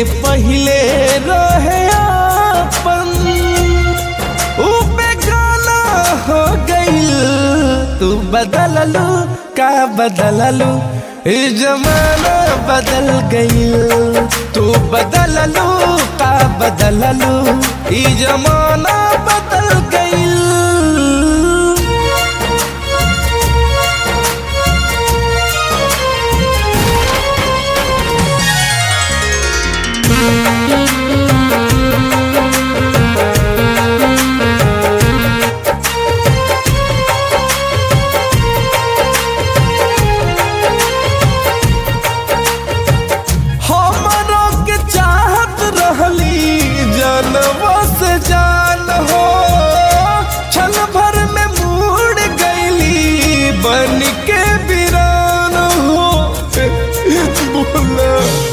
पहिले रहे अपन ऊ बेगाना हो गइल तू बदललू का बदललू ई जमाना बदल गइल तू बदललू का बदललू ई जमाना बदल गइल हमरो के चाहत रहली जनवा से जान हो छल भर में मुड़ गईली बन के वीरान हो बोला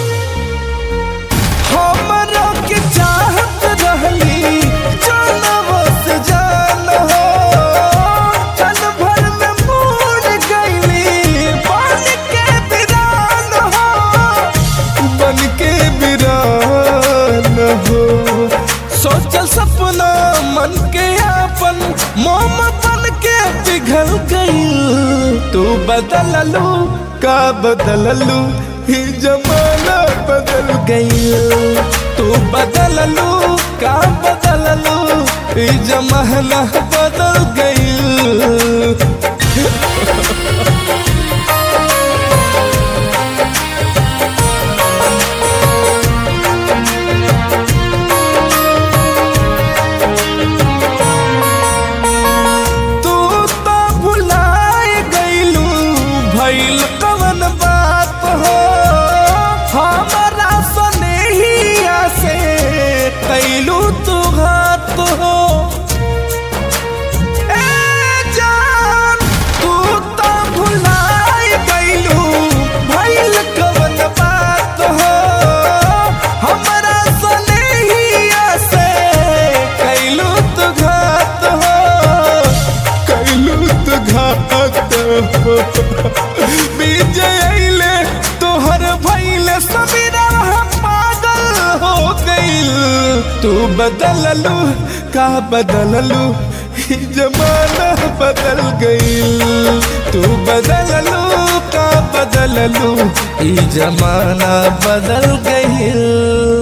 हमरो के चाहत रहली जनवा से जान हो छल भर में मुड़ गईली बन के वीरान हो बन के वीरान हो सोचल सपना मन के आपन मोम बन के पिघल गई तू बदललू का बदललू ही जमाना बदल गई तू बदललू का बदललू ही जमाना बदल गई तू तो भुलाए गईलू भइल कवन बात हो हमारा सनेहिया से कैलू तू घात हो ए जान तू तो भुलाए गईलू भइल कवन बात हो हमारा सनेहिया से कैलू तू घात हो कैलू तू घात हो विजय अइले तोहर भइले समीरा पागल हो गइल तू बदललू का बदललू ई जमाना बदल गइल तू बदललू का बदललू ई जमाना बदल गइल